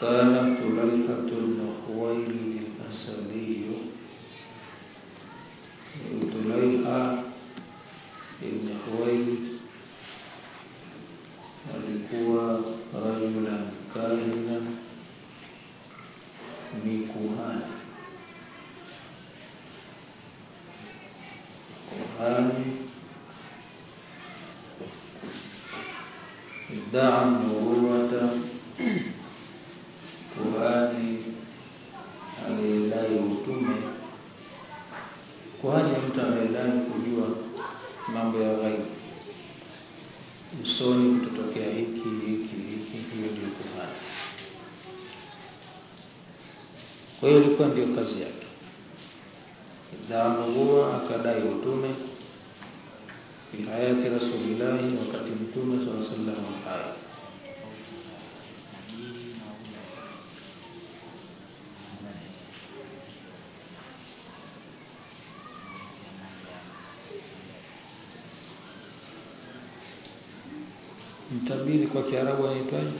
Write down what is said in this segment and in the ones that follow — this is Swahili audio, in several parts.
وكان طليحة بن خويلد الأسدي طليحة بن خويلد alikuwa rajulan kahina ni kuhani kuhani iddaa nubuwata kuhani aliyedai utume kuhani ni mtu anayedai kujua mambo ya ghaibu usoni kutotokea hiki hiki hiki hiyo ndio kuhani kwa hiyo ilikuwa ndio kazi yake idhaa akadai utume fi hayati rasulillahi wakati mtume saa sallam hai mtabiri kwa kiarabu anaitwaje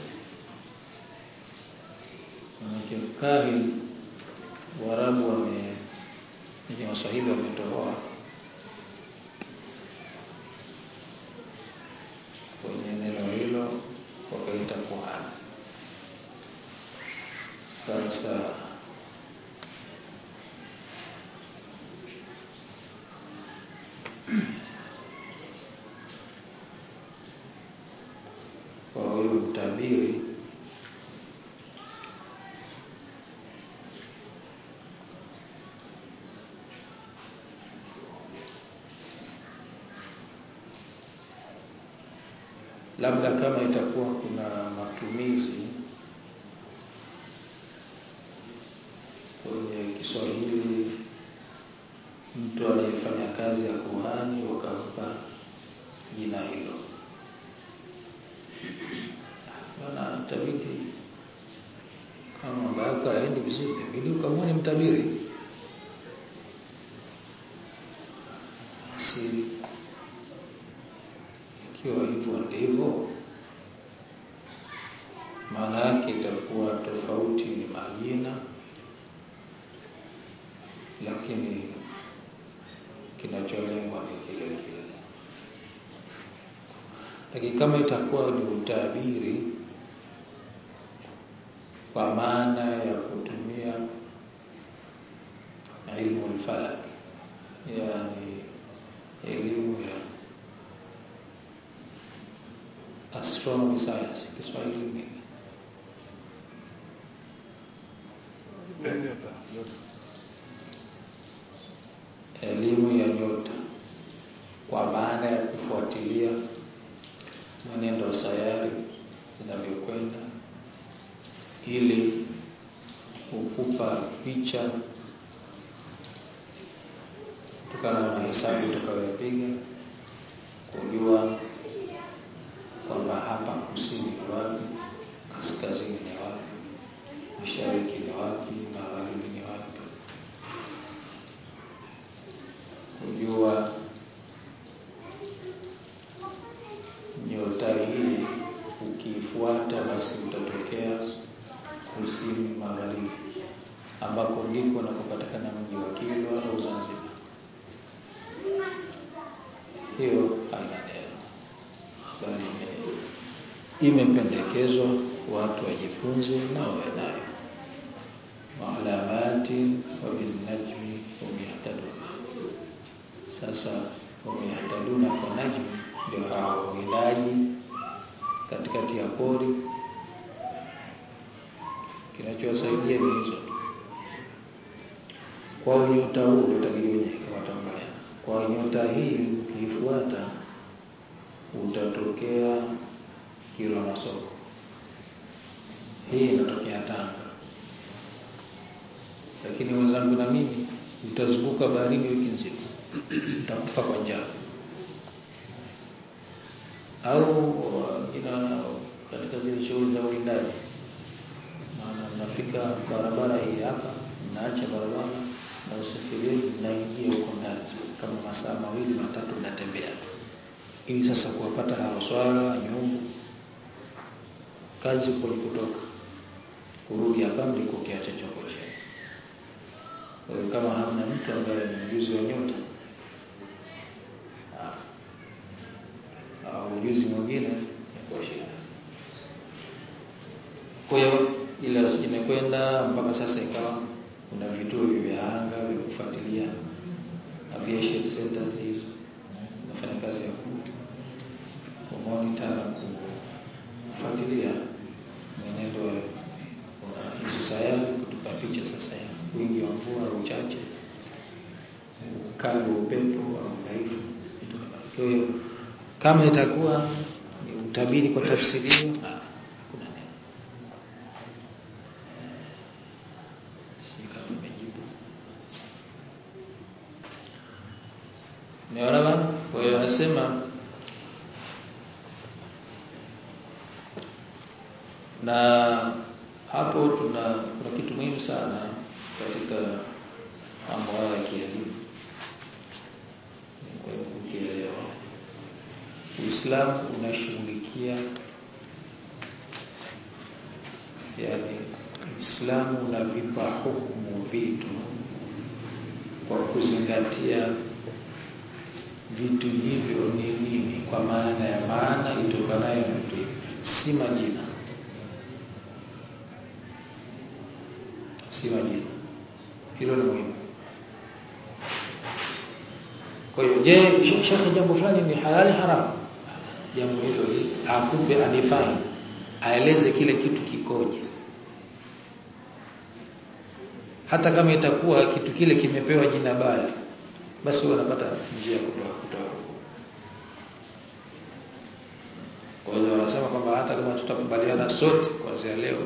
manake kahin waarabu wame ni waswahili wametohoa kwenye neno hilo wakaita kuhani sasa kwa huyu mtabiri labda kama itakuwa kuna matumizi kwenye Kiswahili, mtu aliyefanya kazi ya kuhani wakampa jina hilo, maana tabidi kama mambo yako hayaendi vizuri, inabidi ukamwone mtabiri si ikiwa hivyo ndivyo, maana yake itakuwa tofauti ni majina, lakini kinacholengwa ni kile kile. Lakini kama itakuwa ni utabiri kwa maana ya kutumia ilmu al-falak, yani elimu ya astronomy science Kiswahili ni elimu ya nyota, kwa maana ya kufuatilia mwenendo wa sayari zinavyokwenda, ili kukupa picha kutokana na hesabu utakayopiga, kujua kwamba hapa kusini ni wapi, kaskazini ni wapi, mashariki ni wapi, magharibi ni wapi, kujua nyota hii ukiifuata basi utatokea kusini magharibi, ambako ndiko nakupatikana mji wa Kilwa au Zanzibar. Hiyo haina neno bali imependekezwa watu wajifunze na wawe nayo maalamati wa binnajmi hum yahtadun. Sasa hum yahtaduna kwa najmi ndio hao wawindaji katikati ya pori. Kinachowasaidia ni hizo tu. Kwa unyota huu utakiwenye watambalia. Kwa nyota hii ukiifuata utatokea Kilwa Masoko. Hii inatokea Tanga, lakini wenzangu na mimi utazunguka baharini wiki nzima, utakufa kwa njaa. Au ina katika zile shughuli za uwindaji, maana mnafika barabara hii hapa, mnaacha barabara na usafiri, mnaingia huko ndani. Sasa kama masaa mawili matatu mnatembea ili sasa kuwapata hawa swala nyumbu kazi kutoka urudi hapa mliko kiacha choko chenu. Kwa hiyo kama hamna mtu ambaye ni mjuzi wa nyota au ujuzi mwingine kwa shida. Kwa hiyo ile imekwenda mpaka sasa ikawa kuna vituo vya anga vya kufuatilia aviation centers hizo nafanya kazi ya kumonitor na kufuatilia mwenendo wa hizo sayari, kutupa picha sasa ya wingi wa mvua au uchache, ukali wa upepo au udhaifu. Kwa hiyo kama itakuwa ni utabiri kwa tafsiri hiyo, hakuna neno. Sijui kama nimejibu. Umeona bana? Kwa hiyo anasema na hapo tuna kuna kitu muhimu sana katika mambo haya ya kielimu kwa kukielewa. Uislamu unashughulikia yani, Uislamu unavipa hukumu vitu kwa kuzingatia vitu hivyo ni nini, kwa maana ya maana itokanayo na vitu hivyo, si majina, si majina. Hilo ni muhimu. Kwa hiyo, je, shekhe, jambo fulani ni halali haramu? Jambo hilo hili akupe, adefine, aeleze kile kitu kikoje, hata kama itakuwa kitu kile kimepewa jina baya basi wewe unapata njia ya kutoa kutoa. Kwa hiyo wanasema kwamba hata kama tutakubaliana sote kuanzia leo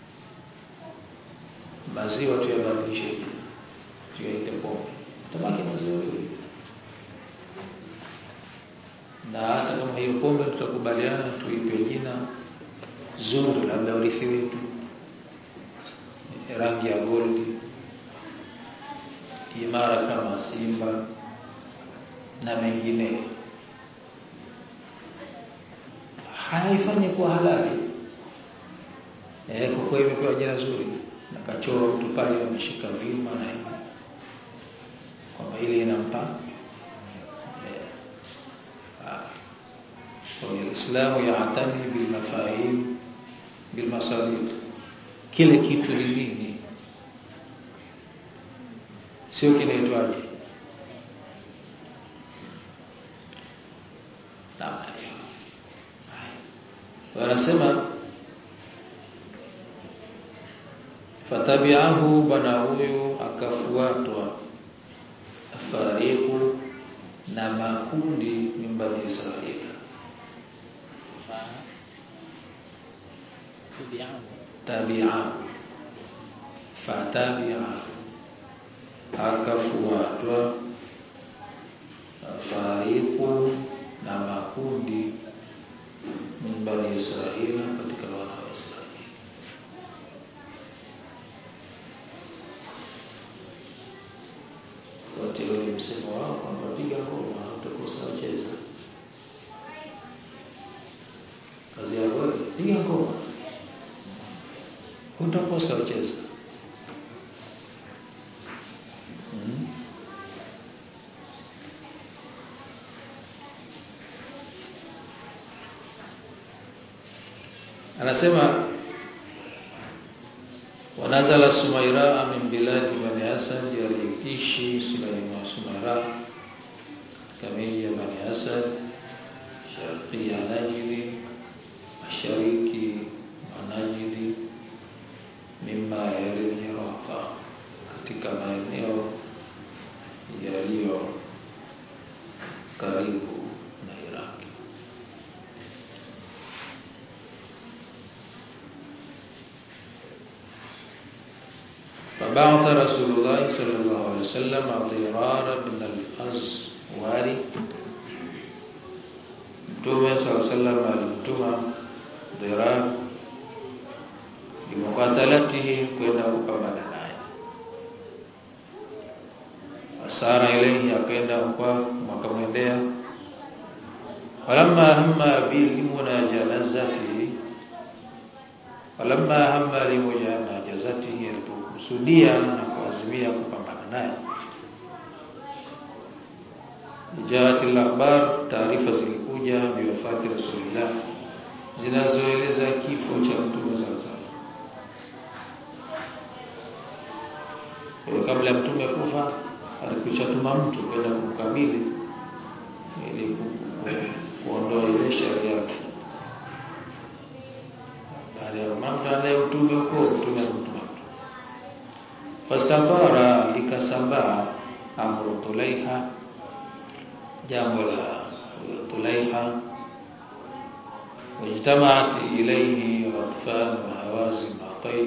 maziwa tuyabadilishe jina, tuyaite pombe, tabaki maziwa hiyo. Na hata kama hiyo pombe tutakubaliana tuipe jina zuri, labda urithi wetu, rangi ya goldi imara kama simba na mengine, haifanye kuwa halali eh, kwa kuwa imepewa jina zuri na kachoro mtu pale ameshika vyuma na hivi kwamba ile inampa eh, kwa hiyo Uislamu yaatani bilmafahim bilmasalih, kile kitu ni nini sio kinaitwaje. Wanasema fatabiahu, bwana huyu akafuatwa, fariqu na makundi min bani Israili, tabiahu fatabiahu akafuatwa fariqu na makundi min bani Israila, katika wana wa Israeli. Wote ule msemo wao kwamba piga ngoma utakosa wacheza, kazi yako wewe, piga ngoma utakosa wacheza. Anasema wanazala Sumaira min biladi bani Asad, aliishi Sulaiman Sumaira katika miji ya bani Asad, sharqia Najdi, mashariki mwa Najdi, mimma yali Iraqa, katika maeneo yaliyo karibu na Iraki. فبعث رسول الله صلى الله عليه وسلم ضرار بن الأزواري Mtume صلى الله عليه وسلم alimtuma Dhirar bimukatalatihi, kwenda kupambana naye. Asara ilayhi, akaenda kwa makamwendea. Falamma hamma bimunajazatihi, falamma hamma limujana jazatihi alipokusudia na kuazimia kupambana naye jaat al-akhbar taarifa zilikuja biwafati rasulillah zinazoeleza kifo cha mtume sallallahu alaihi kabla ya mtume kufa alikushatuma mtu kwenda kumkabili ili kuondoa ile sharia yake baada ya mambo naye mtume huko mtume akamtuma mtu fastatara likasambaa amru tulaiha jambo la tulaiha wajtamaat ilayhi atfan wa hawazin wa tayy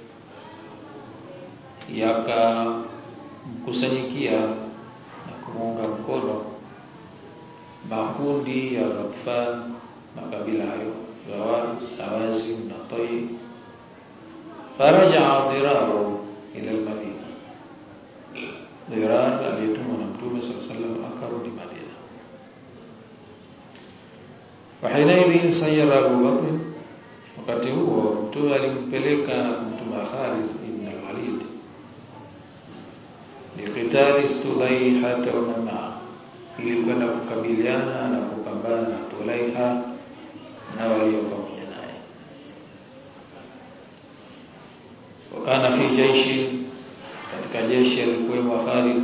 yakamkusanyikia na kumuunga mkono makundi ya Ghatfan makabila hayo Hawazin na Tayy faraja Dhiraru ila al-Madina Dhirar aliyetumwa na Mtume صلى الله عليه وسلم akarudi Madina وحينئذ سير Abu Bakr wakati huo Mtume alimpeleka kumtuma Khalid ibn al-Walid liqitali Studaiha wa man ili kwenda kukabiliana na kupambana na Tulaiha na walio pamoja naye. Wakana fi jaishi, katika jeshi alikuwemo Khalid,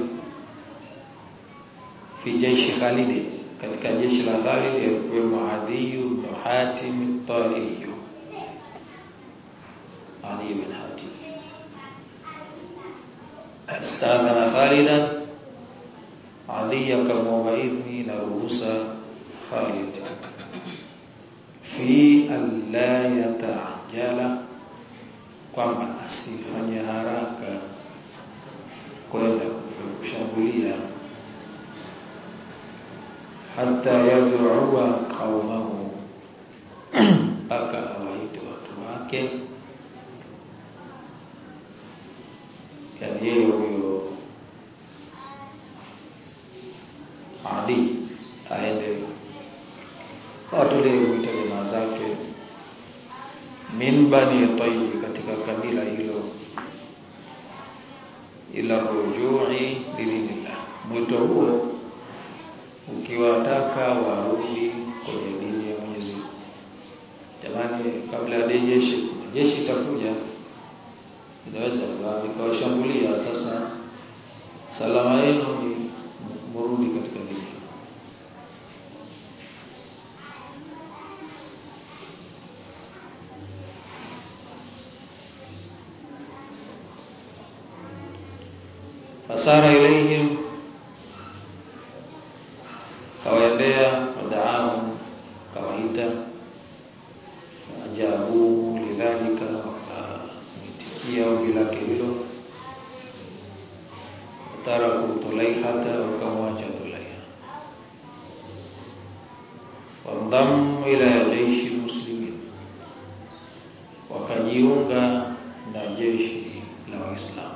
fi jaishi Khalid, katika jeshi la Khalid alikuwemo Adi ibn Hatim at-Tai, Adi ibn Hatim استاذن خالدا علي akamwomba idhni na ruhusa Khalid fi alla yataajala kwamba asifanye haraka kwenda kushambulia hata yad'uwa qaumahu mpaka awaite watu wake yani yeye huyo Adi aende watolee wito jamaa zake min bani Tayy katika kabila hilo ila rujui lidinillah. Mwito huo ukiwataka warudi kwenye dini ya Mwenyezi Mungu. Jamani, kabla ya jeshi jeshi itakuja inaweza ikawashambulia. Sasa salama yenu ni murudi katika dini. fasara ilaihim kawaendea wadaahum kawaita ajabu lidhalika wakamitikia ombi lake hilo taraku tulaihata wakamwacha tulaiha wandhamu ila jeishi muslimin wakajiunga na jeshi la waislamu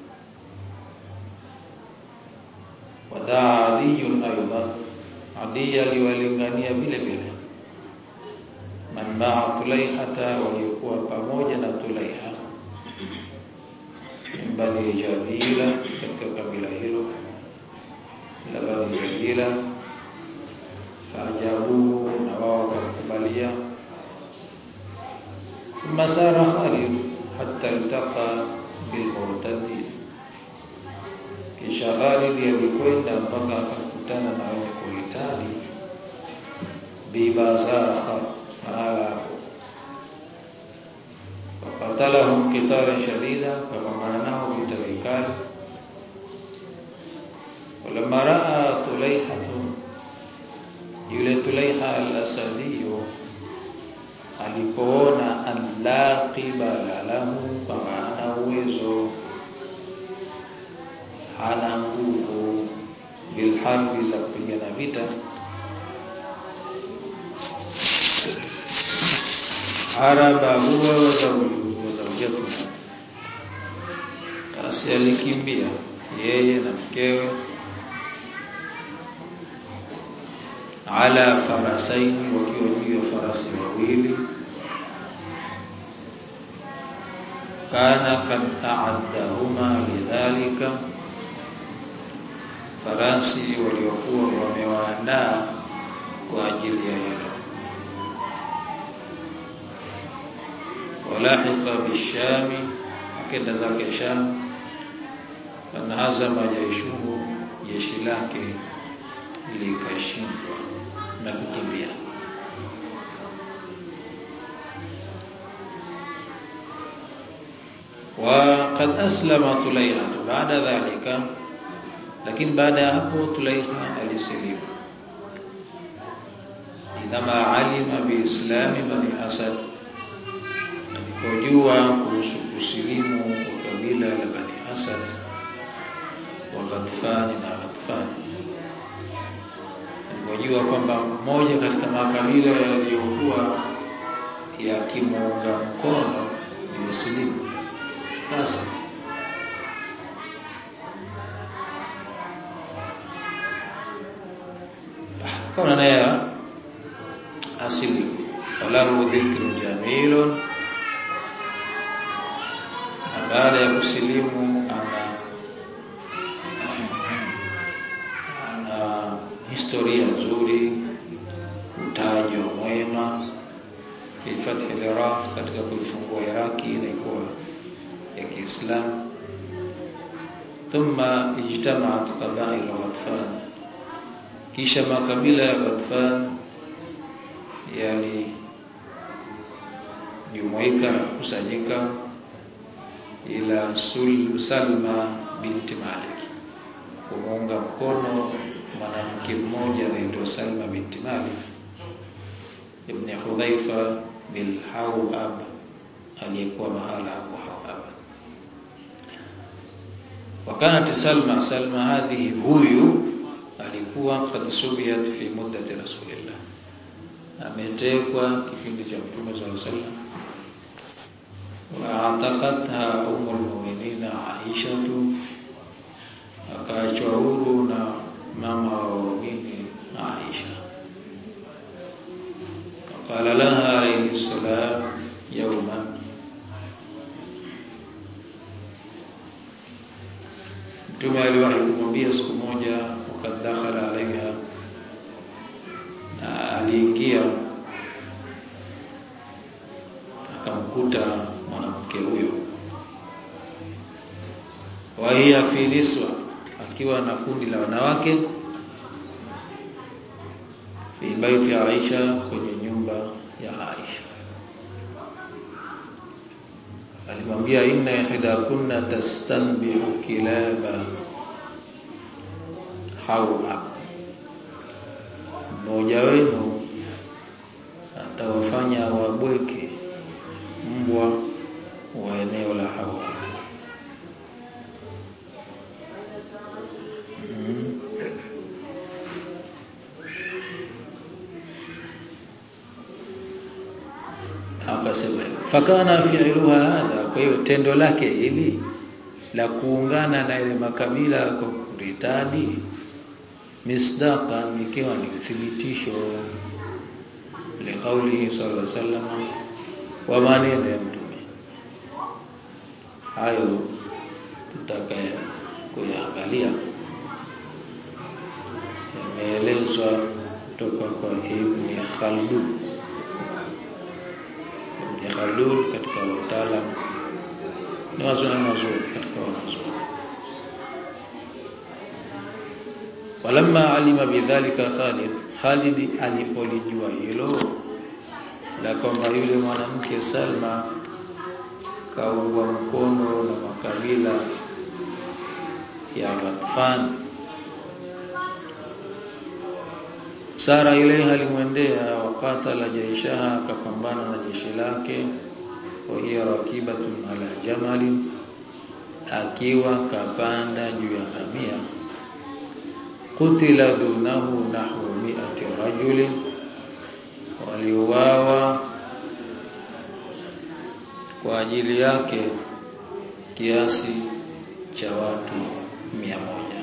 wadaa adiyun aidan adi aliwalingania vile vile man maa tulaihata waliokuwa pamoja na tulaiha min bani jadila katika kabila hilo la bani jadila faajabuhu na wao wakamkubalia thumma sara khalid hatta iltaqa bilmurtadin kisha Khalid alikwenda mpaka akakutana na wenye kuhitaji bibazakha mahala hapo wakatalahum qitalan shadida kapambana nao vita vikali walamma raa tulaihatu yule tulaiha al-asadiyo alipoona an la qibala lahu kwamba hana uwezo hana nguvu bilharbi za kupigana vita haraba huwa wazaujatu basi alikimbia yeye na mkewe ala farasaini wakiwa juu ya farasi wawili kana kad a'addahuma lidhalika farasi waliokuwa wamewaandaa kwa ajili ya hilo walahiqa bishami akenda zake Sham fanahazama jaishuhu jeshi lake likashindwa na kukimbia وقد أسلم طليحة بعد ذلك lakini baada ya hapo Tulaiha alisilimu idhama alima biislami bani Asad alipojua kuhusu kusilimu kwa kabila la bani Asad wa Ghatfani na Ghatfani alipojua kwamba mmoja katika makabila yaliyokuwa yakimuunga mkono ni Muslimu basi kaona naye asili walahu dhikru jamilun na baada ya kusilimu ana ana historia nzuri utajo mwema fi fathi al-Iraq katika kuifungua Iraki na ikuwa ya Kiislamu thumma ijtama'at qabail Ghatfan kisha makabila ya Ghatfan yali jumuika na kusanyika ila Sul Salma binti Malik kumuunga mkono mwanamke mmoja anaitwa Salma binti Malik ibn Hudhaifa bil Hawab aliyekuwa mahala hapo Hawab wakanat Salma Salma hadhihi huyu alikuwa qad subiyat fi muddati rasulillah ametekwa kipindi cha mtume sallallahu alaihi wasallam wa ataqatha ummul mu'minin Aisha akaachwa huru na mama wa waumini Aisha قال لها عليه السلام يوما Mtume aliwahi kumwambia siku moja wakati dakhala alaiha na aliingia akamkuta mwanamke huyo wa hiya fi niswa akiwa na kundi la wanawake fi baiti ya Aisha kwenye nyumba ya Aisha alimwambia inna ihda kunna tastanbihu kilaba hawa mmoja wenu atawafanya wabweke mbwa wa eneo la hawa mm. akasema fakana fi'luha hadha kwa hiyo tendo lake hili la kuungana na ile makabila kwa kuritadi misdaqan ikiwa ni uthibitisho liqaulihi sallallahu alaihi wasallam wa maneno ya mtume hayo tutaka kuyaangalia yameelezwa kutoka kwa Ibn Khaldun Ibn Khaldun katika utaalam ni wazuri mazuri katika wanazuoni walamma alima bidhalika Khalid Khalid alipolijua hilo la kwamba yule mwanamke Salma kaungwa mkono na makabila ya Ghatfan Sara ilaiha alimwendea wakatala jaishaha akapambana na jeshi lake wa hiya rakibatun ala jamali akiwa kapanda juu ya ngamia kutila dunahu nahwu mi'ati rajulin waliuawa kwa ajili yake kiasi cha watu mia moja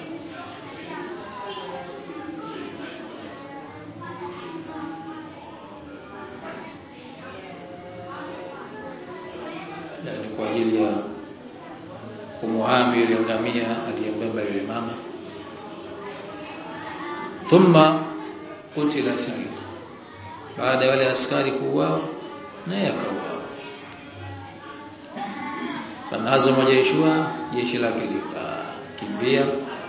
yani kwa ajili ya kumuhami yule ngamia aliyembeba yule mama thumma kutila shahid baada wale askari kuuawa naye akauawa fanhazama jaishua jeshi lake likakimbia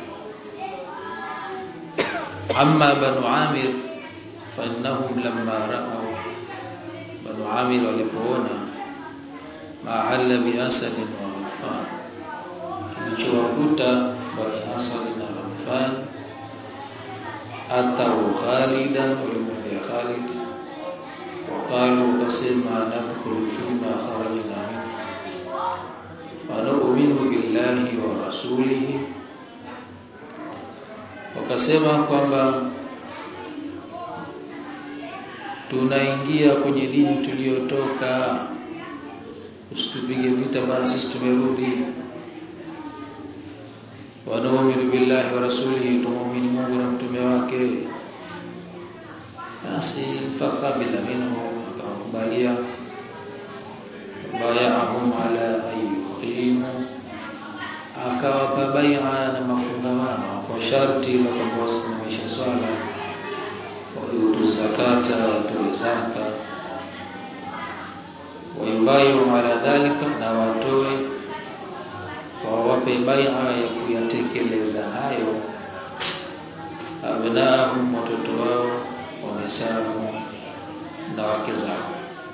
amma banu amir فإنهم لما رأوا بنو عامر walipoona mahalla biasad wa Ghatfan kilichowakuta bani Asad na Ghatfan atau Khalidan walimwambia Khalid waqalu wakasema nadkhulu fima kharajna min wa nu'minu billahi wa rasulihi wakasema kwamba tunaingia kwenye dini tuliyotoka usitupige vita bana sisi tumerudi wanaamini billahi wa rasulihi tuamini Mungu na mtume wake basi faqabila minhu akawakubalia bayahum ala ayyuqimu akawapa bai'a na mafungamano kwa sharti la kwamba wasimamishe swala wayutu zakata watoe zaka wayubayu ala dhalika na watoe wawape bai'a ya kuyatekeleza hayo abnaahum watoto wao wamesamu na wake zao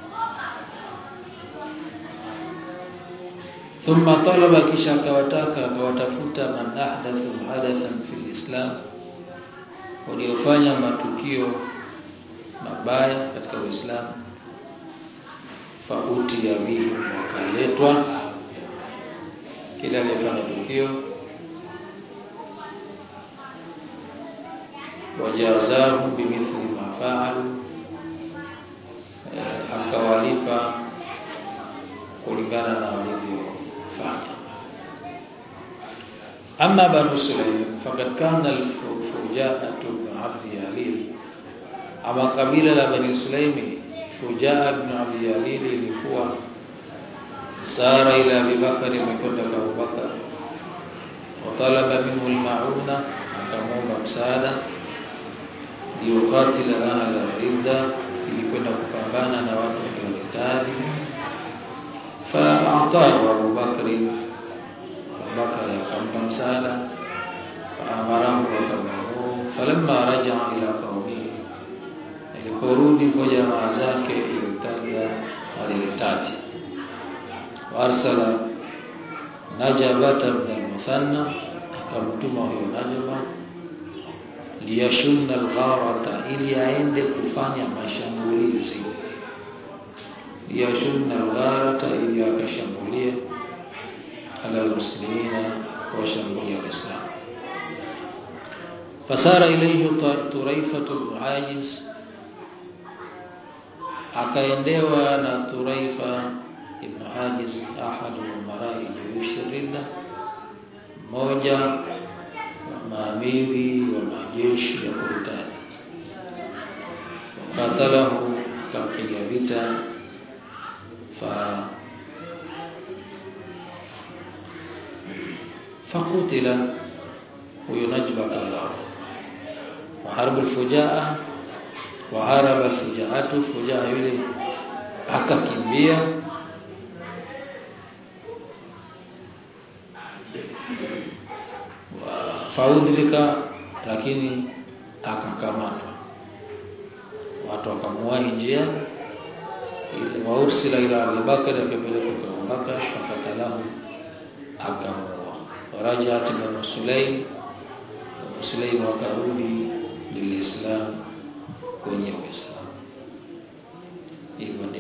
thumma talaba kisha akawataka akawatafuta man ahdathu hadathan fil islam waliofanya matukio mabaya katika Uislamu fauti ya bihi wakaletwa kila aliyefanya tukio wajazahu bimithli ma faalu eh, akawalipa kulingana na walivyofanya amma banu sulaim faqad kana al-fuja'atu bin abdi yalil ama kabila la bani sulaimi fujaa ibn abdi yalil ilikuwa sara ila Abi Bakar imekwenda kwa Abu Bakar watalaba minhu al-ma'una akamwomba msaada liyukatila ahla ridda ilikwenda kupambana na watu waliohitaji fa'atahu Abu Bakr Abu Bakar akampa msaada faamarahu akamwamuru falamma raja'a ila qaumihi aliporudi kwa jamaa zake ilitaja alilitaji warsala najabata ibn al-muthanna akamtuma huyo najaba liyashunna al-gharata ili aende kufanya mashambulizi liyashunna al-gharata ili akashambulie ala muslimina washambulia waislamu fasara ilayhi turaifatu al-ajiz akaendewa na turaifa ibn Hajiz ahadu marai juyushi ridda mmoja wa maamiri wa majeshi ya kuritadi qatalahu akampiga vita fa fakutila huyo najba kallahu wa harbu alfujaa wa haraba alfujaatu fujaa yule akakimbia faudrika lakini akakamatwa watu wakamuwahi njiani ile waursila ila Abu Bakar akapelekwa kwa Abu Bakar fakatalahu akamuua warajat ibn Sulaim Sulaim wakarudi lilislam kwenye Uislamu hivyo